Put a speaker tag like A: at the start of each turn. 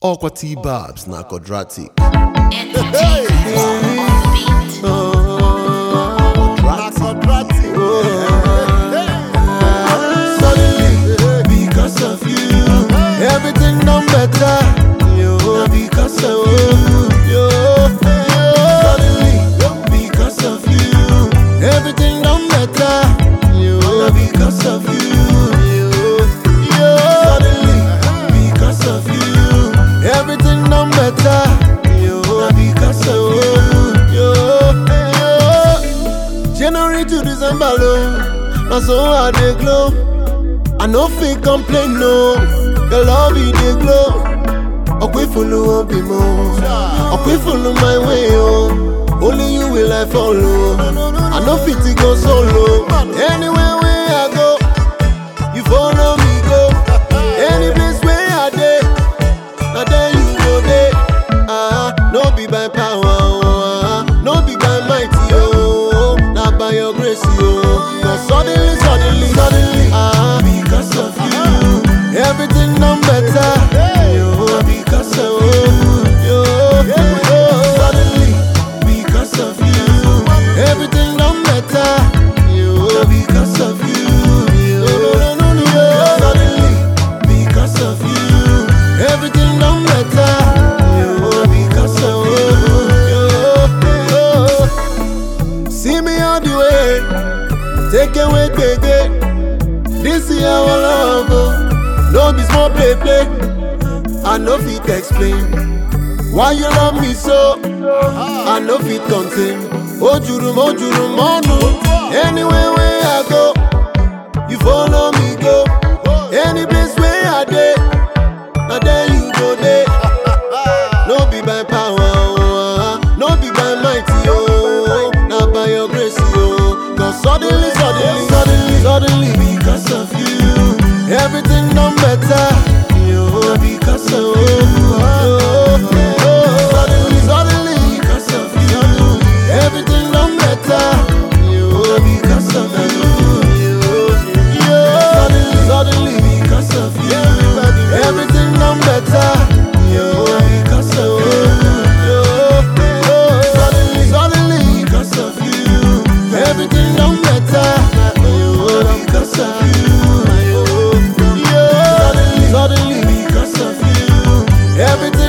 A: Aqua T Babs na quadratic.
B: Suddenly, because of you, everything done better. Yo, because of you, yo, Suddenly, because of you, everything done better. Yo, because of you, yo, yo. Suddenly, because of you, everything done better. Yo, because of you, yo, yo. January to December, low, na so I dey glow. I no fit complain no, your love e dey glow. Ọ̀pẹ fulu obi mo, ọ̀pẹ fulu my way o. Only you will I follow. I no fit to go solo. Anywhere wey I go, you follow me go. Any place wey I dey, na there you go dey. Ah, no be by power o, ah, no be by might o, na by your grace o. Cause suddenly, suddenly, suddenly, ah, because of you, everything done better. Yo, because of you, yo, yo. Suddenly, because of you, everything done better. Yo, because of you, yo, yo. Suddenly, because of you, everything done better. Yo, because of you, yo. See me all the way, take away, baby. This is our love, oh. no be small play play. I no fit explain why you love me so. I no fit contain. Ojurum, ojurum, monu. Anywhere where I go, you follow me go. Any place where I dey, na there you go dey. No be by power, oh, ah, no be by might, oh, na by your grace, oh. Cause suddenly, suddenly, suddenly, suddenly, because of you, everything done better. Yo, because of you, oh, oh, suddenly, suddenly, because of you, everything done better. Yo, because of you, yo, yo, suddenly, suddenly, because of you, everything done better. Yo, because of you, yo, yo, suddenly, suddenly, because of you, everything done better. Yo, because of you, yo, yo, suddenly, suddenly, because of you, everything.